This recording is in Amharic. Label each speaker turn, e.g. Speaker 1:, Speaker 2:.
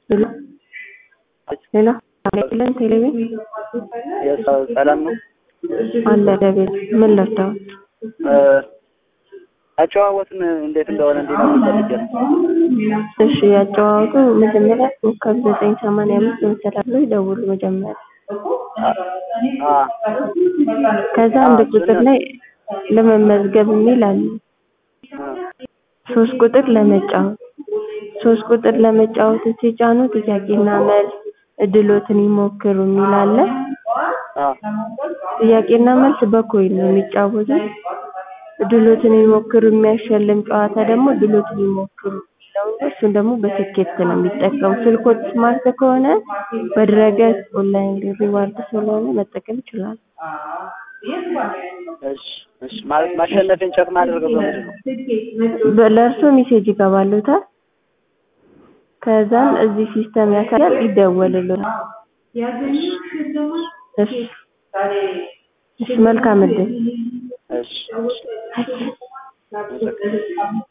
Speaker 1: ሄሎ ሄሎ አለልን ቴሌቪዥን
Speaker 2: ሰላም ነው
Speaker 1: አለ ደቤት ምን ልርዳዎት?
Speaker 2: አጨዋወትን እንዴት እንደሆነ እንዲነግሩ ፈልጌ ነው።
Speaker 1: እሺ ያጨዋወቱ መጀመሪያ ኮከብ ዘጠኝ ሰማንያ አምስት መሰላል ላይ ደውሉ መጀመሪያ
Speaker 2: አ
Speaker 1: ከዛ አንድ ቁጥር ላይ ለመመዝገብ የሚል አለ። ሶስት ቁጥር ለመጫወት ሶስት ቁጥር ለመጫወት ሲጫኑ ጥያቄና መልስ እድሎትን ይሞክሩ የሚል አለ።
Speaker 2: አ
Speaker 1: ጥያቄና መልስ በኮይን ነው የሚጫወቱት። እድሎትን ይሞክሩ የሚያሸልም ጨዋታ ደግሞ እድሎትን ይሞክሩ የሚለው ነው። እሱን ደግሞ በትኬት ነው የሚጠቀሙ። ስልኮት ስማርት ከሆነ በድረገጽ ኦንላይን ሪዋርድ ስለሆነ መጠቀም ይችላሉ።
Speaker 2: እሺ እሺ ማለት ማሸነፌን ቸክ ማድረገው በምንድን ነው?
Speaker 1: ለእርሶ ሜሴጅ ይገባሉታል። ከዛም እዚህ ሲስተም ያሳያል፣ ይደወልልዎታል። እሺ እሺ መልካም እድል።
Speaker 2: እሺ እሺ